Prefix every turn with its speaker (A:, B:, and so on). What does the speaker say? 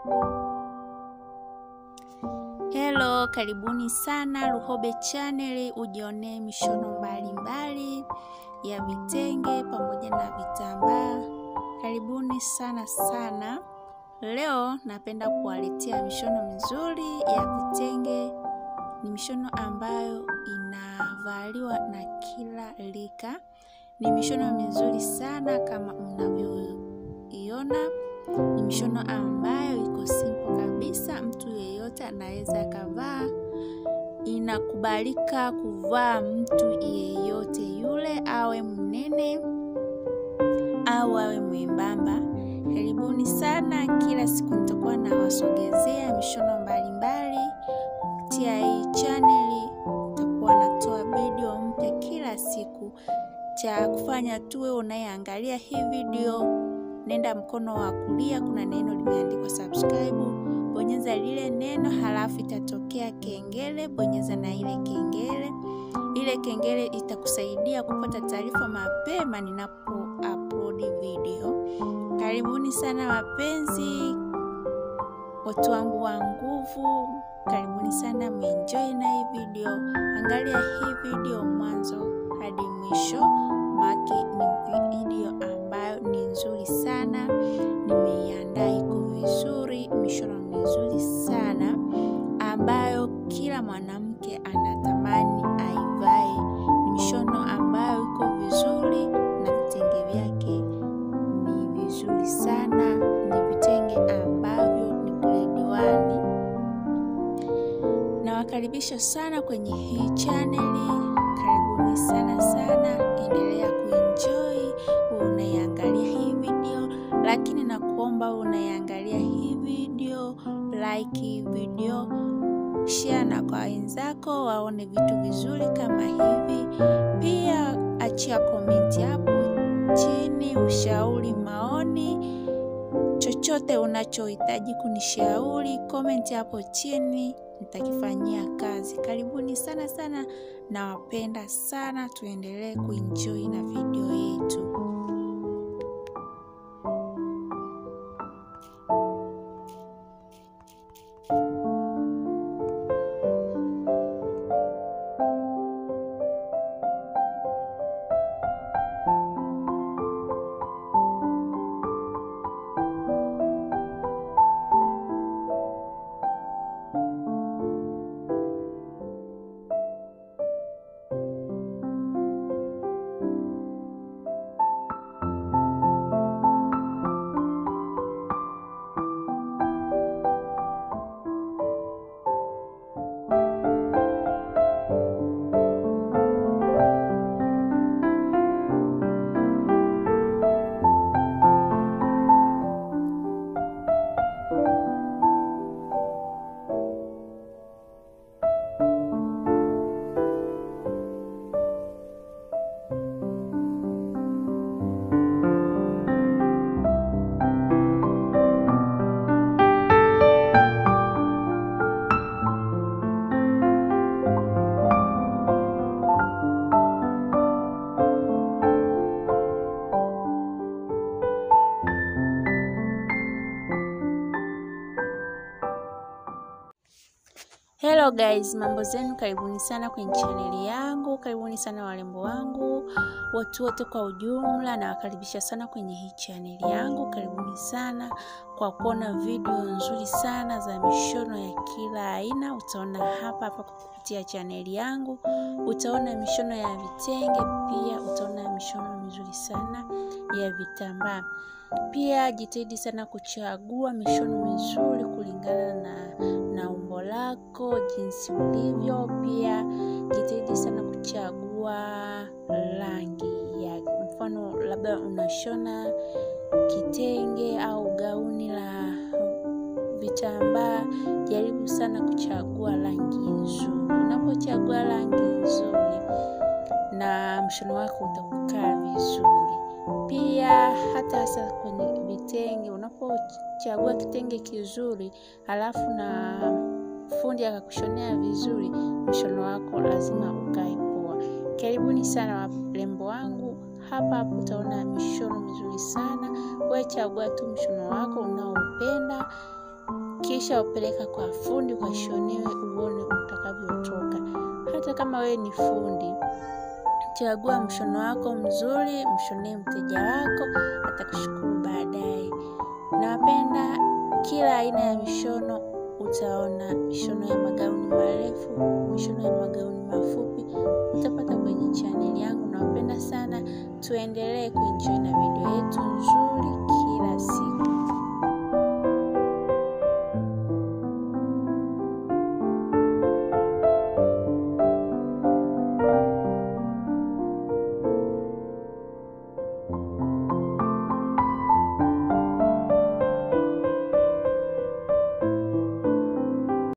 A: Hello, karibuni sana Luhobe Channel, ujionee mishono mbalimbali ya vitenge pamoja na vitambaa. Karibuni sana sana. Leo napenda kuwaletea mishono mizuri ya vitenge. Ni mishono ambayo inavaliwa na kila rika. Ni mishono mizuri sana kama mnavyoiona. Ni mishono ambayo iko simple kabisa, mtu yeyote anaweza akavaa. Inakubalika kuvaa mtu yeyote yule, awe mnene au awe mwembamba. Karibuni sana, kila siku nitakuwa nawasogezea mishono mbalimbali kupitia hii chaneli. Nitakuwa natoa video mpya kila siku. Cha kufanya tuwe unayeangalia hii video nenda mkono wa kulia, kuna neno limeandikwa subscribe, bonyeza lile neno, halafu itatokea kengele, bonyeza na ile kengele. Ile kengele itakusaidia kupata taarifa mapema ninapo upload video. Karibuni sana wapenzi, watu wangu wa nguvu, karibuni sana, mwenjoy na hii video. Angalia hii video mwanzo hadi mwisho, maki ni video ambayo ni nzuri sana, nimeiandaa iko vizuri, mishono mizuri sana ambayo kila mwanamke anatamani aivae. Ni mishono ambayo iko vizuri na vitenge vyake ni vizuri sana, ni vitenge ambavyo ni grade one. Nawakaribisha sana kwenye hii chaneli, karibuni sana sana, endelea kuenjoy unaiangalia hii video, lakini nakuomba unaiangalia hii video, like hii video, share na kwa wenzako waone vitu vizuri kama hivi. Pia achia komenti hapo chini, ushauri, maoni, chochote unachohitaji kunishauri, komenti hapo chini, nitakifanyia kazi. Karibuni sana sana, nawapenda sana, tuendelee kuenjoy na video yetu. Hello guys, mambo zenu, karibuni sana kwenye chaneli yangu, karibuni sana warembo wangu, watu wote kwa ujumla, nawakaribisha sana kwenye hii chaneli yangu. Karibuni sana kwa kuona video nzuri sana za mishono ya kila aina. Utaona hapa hapa kupitia chaneli yangu, utaona mishono ya vitenge, pia utaona mishono mizuri sana ya vitambaa. Pia jitahidi sana kuchagua mishono mizuri kulingana na na umbo lako jinsi ulivyo. Pia jitahidi sana kuchagua rangi ya mfano, labda unashona kitenge au gauni la vitambaa, jaribu sana kuchagua rangi nzuri. Unapochagua rangi nzuri, na mshono wako utakukaa vizuri. Pia hata hasa kwenye vitenge, unapochagua kitenge kizuri halafu na fundi akakushonea vizuri, mshono wako lazima ukae poa. Karibuni sana warembo wangu, hapa hapo utaona mishono mizuri sana. Wewe chagua tu mshono wako unaoupenda, kisha upeleka kwa fundi ukashonewe, uone utakavyotoka. Hata kama wewe ni fundi, chagua mshono wako mzuri, mshonee mteja wako, atakushukuru baadaye. Napenda kila aina ya mishono. Utaona mishono ya magauni marefu, mishono ya magauni mafupi, utapata kwenye chaneli yangu. Nawapenda sana, tuendelee kuenjoy na video yetu